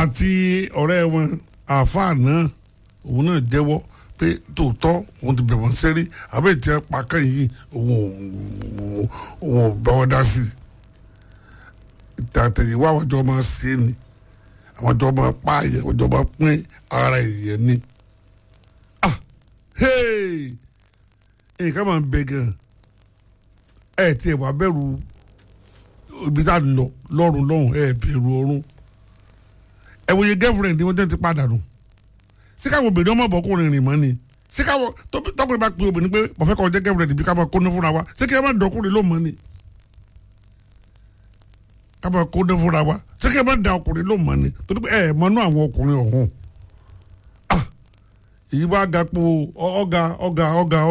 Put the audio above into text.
àti ọ̀rẹ́ wọn àáfàá náà òun náà jẹ́wọ́ pé tòótọ́ òun ti bẹ̀rẹ̀ wọ́n sẹ́rí àbẹ́ ìtì ẹ̀ pàkàn yìí òun ò- òun ò bá wọn dá sí i ìtàtẹ̀yìnwá àwọn jọ máa ṣe é ni àwọn jọ máa pààyàn àwọn jọ máa pín ara èèyàn ni ah hey nǹkan máa ń bẹ gan ẹ tiẹ̀ wá bẹ̀rù ibi tá a lọ lọ́rùn lọ́hùn ẹ bẹ̀rù ọ̀run ẹ wòye girlfriend ni wọ́n tẹ́ ti padà nù ṣé káwọn obìnrin ọmọ ọbọkùnrin rìn mọ́ ni ṣé káwọn tó- tọkùnrin bá pe obìnrin pé mo fẹ́ kọ́ jẹ́ girlfriend bí ká máa kóná fúnra wa ṣé kí ẹ má dọkùnrin ló mọ́ ni ká máa kóná fúnra wa ṣé kí ẹ má da ọkùnrin ló mọ́ ni torí pé ẹ mọ́nú àwọn ọkùnrin ọ̀hún ah èyí wá ga po ọ- ọ̀gá ọ̀gá ọ̀gá